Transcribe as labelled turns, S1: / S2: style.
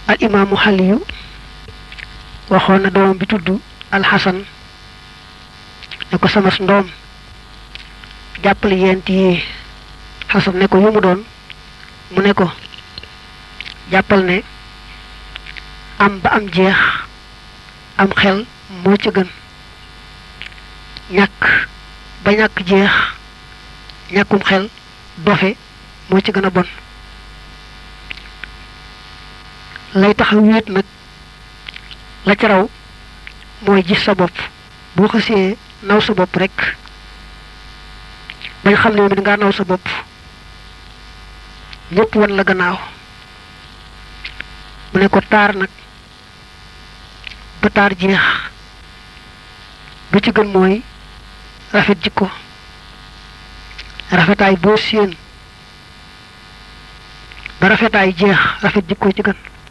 S1: al imaamu xaliyu waxoon na doomam bi tudd alxasan ne ko samas ndoom jàppale yent yi xasan ne ko yu mu doon mu ne ko jàppal ne am ba am jeex am xel moo ca gën ñàkk ba ñàkk jeex ñàkkum xel dofe moo ci gën a bon lay tax wéet nag la ca raw mooy gis sa bopp boo xasee naw sa bopp rek bañ xam ne moom dangaa naw sa bopp ñëpp wan la gannaaw mu ne ko taar nag ba taar jeex ba ci gën mooy rafet jikko rafetaay boo séen ba rafetaay jeex rafet jikko ci gën